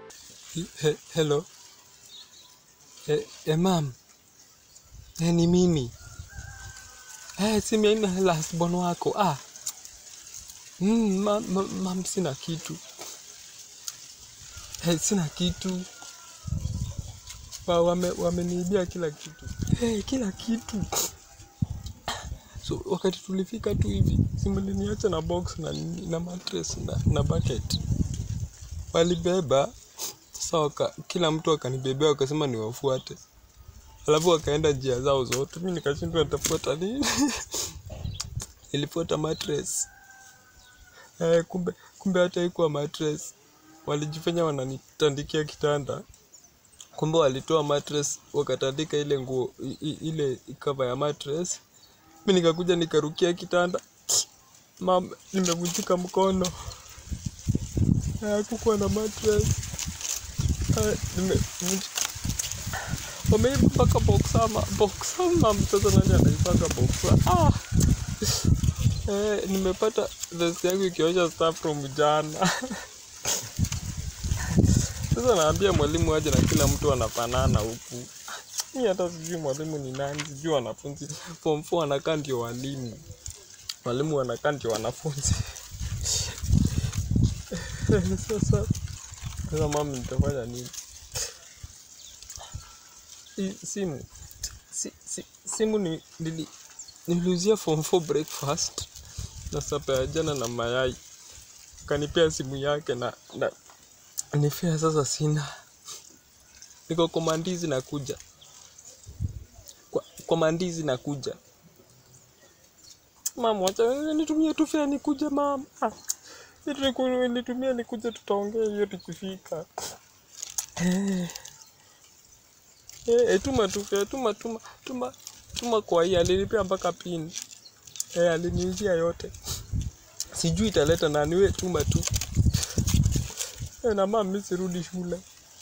He, hello. Eh, eh, mam. Eh, ni mimi. Eh, si mimi last born wako. Ah. Mm, mam, mam, mam sina kitu. Eh, sina kitu. Wa, wame, wameniibia kila kitu. Eh, kila kitu. So wakati tulifika tu hivi, simuliniacha na box na, na mattress na, na bucket. Walibeba sasa waka, kila mtu akanibebea wakasema niwafuate, alafu wakaenda njia zao zote, mi nikashindwa nitafuata nini. Nilifuata mattress eh, kumbe kumbe hata ikuwa mattress, walijifanya wananitandikia kitanda, kumbe walitoa mattress wakatandika ile nguo i- i- ile cover ya mattress. Mi nikakuja nikarukia kitanda, mam, nimevunjika mkono, hakukuwa na mattress. Eh, nimevunjika wameiba mpaka boxa ma boxa mam sasa nani anaipaka boxa ah eh, nimepata vest yangu ikiosha stuff from jana sasa naambia mwalimu aje na kila mtu anafanana huku mi hata sijui mwalimu ni nani sijui wanafunzi form 4 wanakaa ndio walimu walimu wanakaa ndio wanafunzi sasa sasa mami nitafanya nini Hii simu si, si, simu ni, nili, niliuzia form 4 breakfast na sapa ya jana na mayai kanipea simu yake na, na ni fea sasa sina niko kwa mandizi nakuja kwa, kwa mandizi nakuja mama wacha nitumie tu fea nikuja mama Ah, kitu niku- nitumie nikuja tutaongea hiyo tukifika eh. Eh, eh, tuma tu fea, tuma tuma tuma tuma kwa hii alinipea mpaka pin eh, aliniuzia yote sijui italeta nani we tuma tu eh, na mama mimi sirudi shule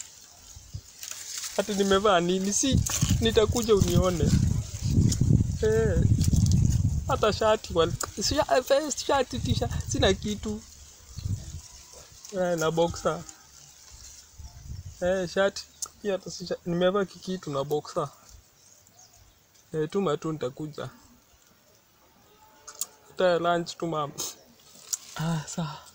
hata nimevaa nini si nitakuja unione eh, hata shati wal- sha- vest, shati tisha sina kitu eh, na boxer eh, shati pia hata si sha- nimevaa kikitu na boxer eh, tuma tu nitakuja hata ya lunch tu mama ah, sawa